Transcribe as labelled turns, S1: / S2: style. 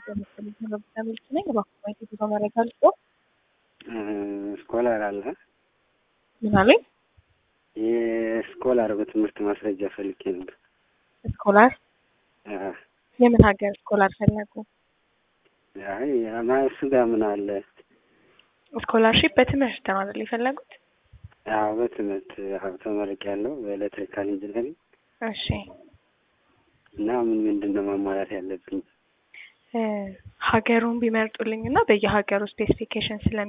S1: ሚልክ ነኝ። እባክዎ የጉዞ መረጃ ልስጦ?
S2: ስኮላር አለ።
S1: ምን አሉኝ?
S2: የስኮላር በትምህርት ማስረጃ ፈልጌ ነበር።
S1: ስኮላር
S2: አዎ።
S1: የምን ሀገር ስኮላር ፈለጉ?
S2: አይ ማ- እሱ ጋር ምን አለ?
S1: ስኮላርሺፕ በትምህርት ነው አይደል የፈለጉት?
S2: አዎ በትምህርት አዎ ተመርቄያለሁ በኤሌክትሪካል ኢንጂነሪንግ
S1: እሺ
S2: እና ምን ምንድን ነው ማሟላት ያለብኝ?
S1: እ ሀገሩን ቢመርጡልኝ እና በየሀገሩ ስፔሲፊኬሽን ስለ